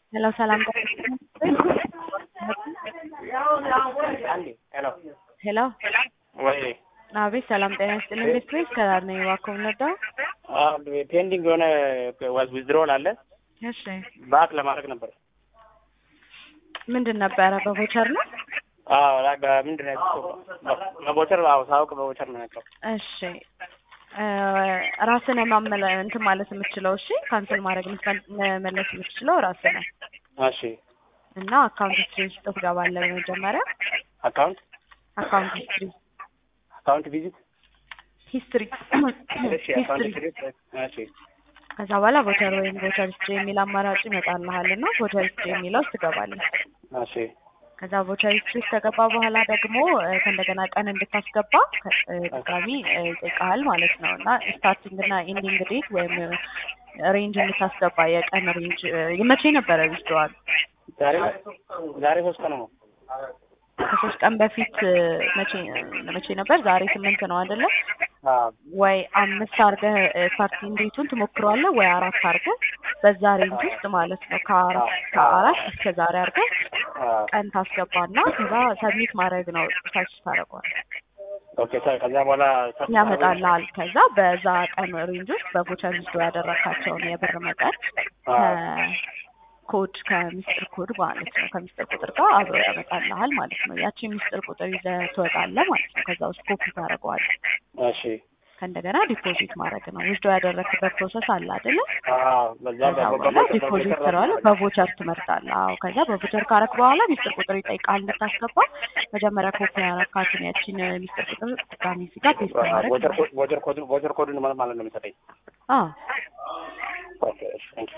ሄሎ ሰላም አንዴ ሄሎ ሄሎ ወይ አቤት ሰላም ጤና ይስጥልኝ ቤት ወይስ ከዳር ነው እባክዎ የምንወዳው ፔንዲንግ የሆነ ዊዝድሮል አለ እሺ ባክ ለማድረግ ነበር። ምንድን ነበረ በቮቸር ነው አዎ ላ- በምንድን ነው ያልኩት? በቦቸር አዎ ሳውቅ በቦቸር ነው ያለው። እሺ እ ራስን ማመለ እንትን ማለት የምትችለው እሺ ካንስል ማድረግ የምትመል- መመለስ የምትችለው ራስህ ነህ እሺ እና አካውንት ሂስትሪ ውስጥ ትገባለህ በመጀመሪያ አካውንት አካውንት ሂስትሪ አካውንት ቪዚት ሂስትሪ እሺ አካውንት ሂስትሪ ቪዚት እሺ ከዛ በኋላ ቮቸር ወይም ቮቸር ሂስትሪ የሚል አማራጭ ይመጣልሃል እና ቮቸር ሂስትሪ የሚለው ውስጥ ትገባለህ እሺ ከዛ ቮቸር ሂስትሪ ውስጥ ከገባ በኋላ ደግሞ እ ከእንደገና ቀን እንድታስገባ ከ- እ ድጋሚ እ ይጠይቅሃል ማለት ነው እና ስታርቲንግ እና ኤንዲንግ ዴት ወይም ሬንጅ እንድታስገባ የቀን ሬንጅ እ መቼ ነበረ ዊዝድሮዋል ዛሬ ዛሬ ሶስት ቀን ነው። ከሶስት ቀን በፊት እ መቼ መቼ ነበር ዛሬ ስምንት ነው አይደለ አዎ ወይ አምስት አድርገህ ስታርቲንግ ዴቱን ትሞክረዋለህ ወይ አራት አድርገህ በዛ ሬንጅ ውስጥ ማለት ነው ከአራት ከአራት እስከ ዛሬ አድርገህ አዎ ቀን ታስገባና ከዛ ሰብሚት ማድረግ ነው ታች ታደርገዋል ኦኬ ሳ- ከዛ በኋላ ያመጣልሃል ከዛ በዛ ቀን ሬንጅ ውስጥ በቮቸር ዊዝድሮ ያደረካቸውን የብር መጠን ከኮድ ከምስጢር ኮድ ማለት ነው ከምስጢር ቁጥር ጋር አብሮ ያመጣልሃል ማለት ነው ያቺ ምስጢር ቁጥር ይዘህ ትወጣለህ ማለት ነው ከዛ ውስጥ ኮፒ ታደርገዋለህ እሺ ከእንደገና ዲፖዚት ማድረግ ነው ዊዝድሮ ያደረክበት ፕሮሰስ አለ አይደለ አዎ በዛ ከዛ በኋላ ዲፖዚት ትለዋለህ በቮቸር ትመርጣለህ አዎ ከዛ በቮቸር ካረክ በኋላ ሚስጥር ቁጥር ይጠይቃል እንድታስገባ መጀመሪያ ኮፒ ያረካትን ያቺን ሚስጥር ቁጥር ድጋሚ እዚህ ጋር ፔስት ማድረግ ቦቸር ኮድ ቦቸር ኮድ ቦቸር ኮዱን ማለት ነው የሚሰጠኝ። አዎ ኦኬ እሺ